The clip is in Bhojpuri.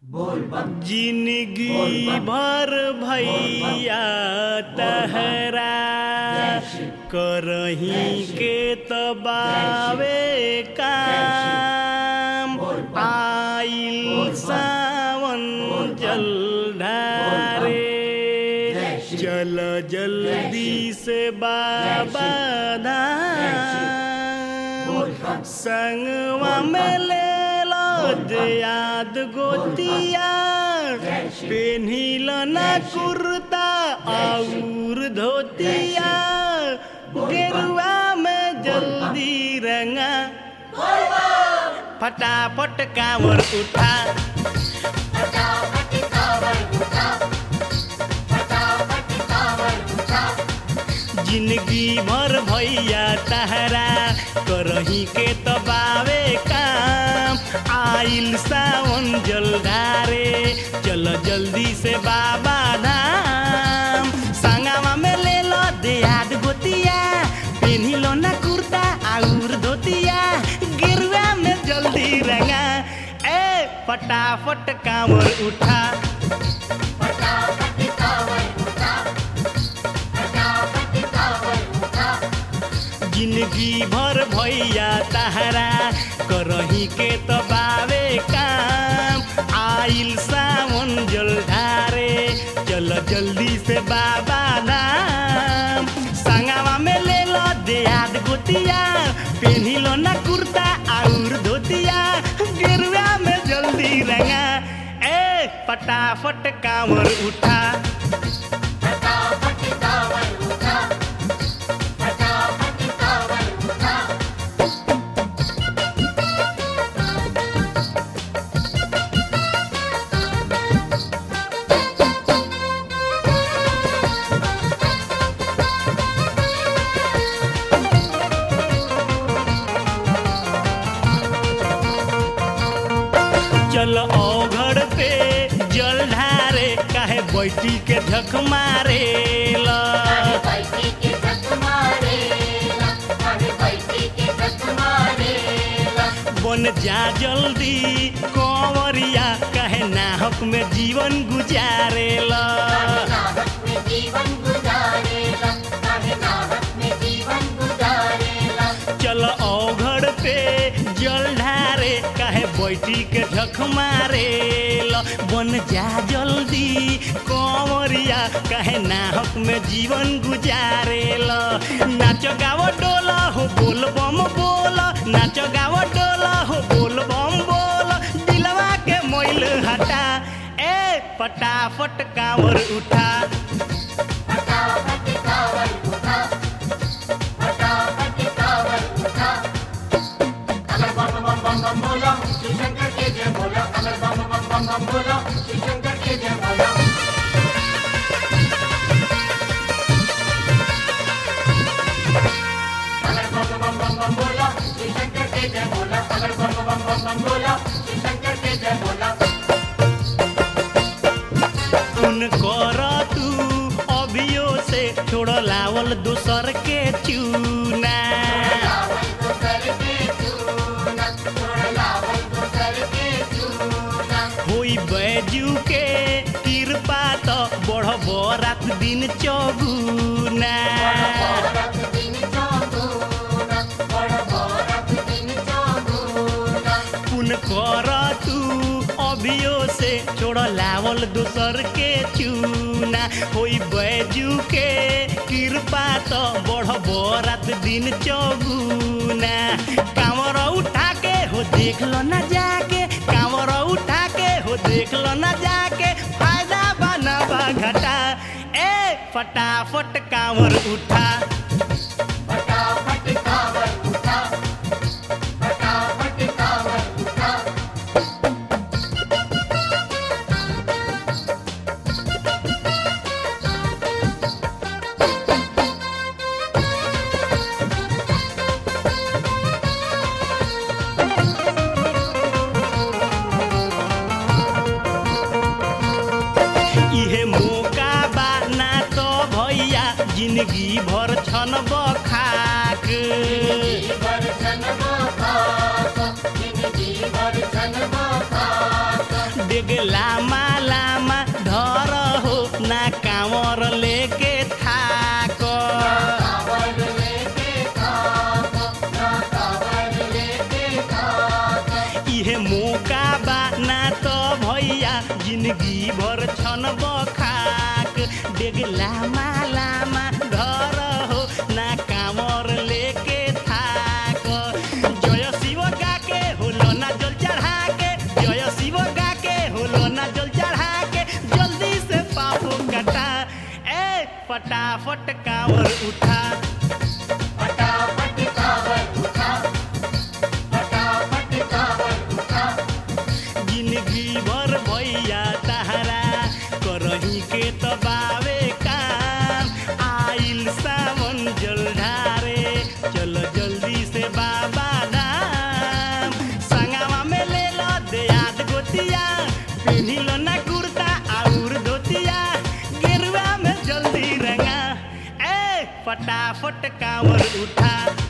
जिंदगी भर भैया तहरा करही के तबावे काम आइल सावन जल ढारे चल जल्दी से बाबा धाम संगवा में ले लो याद गोतिया पेन्हिल ना कुर्ता और धोतिया गेरुआ में जल्दी रंगा फटाफट कांवर उठा जिंदगी भर भैया तहरा करही के तबावे काम आइल सावन जलधारे चल जल्दी से बाबा धाम संगवा में ले लो देहात गोतिया पेन्ही लो ना कुर्ता आउर धोतिया गिरुआ में जल्दी रंगा ए फटाफट कांवर उठा जिंदगी भर भैया तहरा करही के तबावे काम आइल सावन जल ढारे चल जल्दी से बाबा धाम संगवा में ले लो देहात गोतिया पेन्ही लो ना कुर्ता और धोतिया गेरुआ में जल्दी रंगा ए फटाफट कांवर उठा चल ओघड़ पे जल ढारे काहे बैठी के झक मारे ला बन जा जल्दी कंवरिया काहे नाहक में जीवन गुजारे ला चल ओघड़ पे जल ढारे काहे बैठी के झक मारे ला बन जा जल्दी कंवरिया काहे नाहक में जीवन गुजारे ला नाच गाव डोला हो बोल बम बोल नाच गाव डोला हो बोल बम बोल दिलवा के मोइल हटा ए फटाफट कांवर उठा सुन कर तू अभियो से छोड़ लावल दूसर के चूना होई बैजू के कृपा तो बढ़ब रात दिन चौगुना पुन कर तू अभियो से छोड़ लावल दूसर के चूना होई बैजू के कृपा तो बढ़ब रात दिन चौगुना कांवर उठा के हो देख लो ना जाके कांवर उठा के हो देख लो ना जाके फायदा बनबा घटा ए फटाफट कांवर उठा इहे मौका बा ना तो भैया जिंदगी भर छन बखाक डेग लामा लामा धर हो ना कांवर लेके थाक इहे मौका बा ना तो भैया जिंदगी भर छन बखाक डेग लामा लामा घर हो ना कामर लेके थाक जय शिव गा के होलो ना जल चढ़ा के जय शिव गा के होलो ना जल चढ़ा के जल्दी से पापो कटा ए फटाफट कांवर उठा फटाफट कावर उठा फटाफट कावर उठा जिंदगी भर भैया तहरा करही के तबावे काम आइल सावन जल ढारे चल जल्दी से बाबा धाम संगवा में ले लो देयाद गोतिया पेन्ही लो ना कुर्ता और धोतिया गेरुआ में जल्दी रंगा ए फटाफट कांवर उठा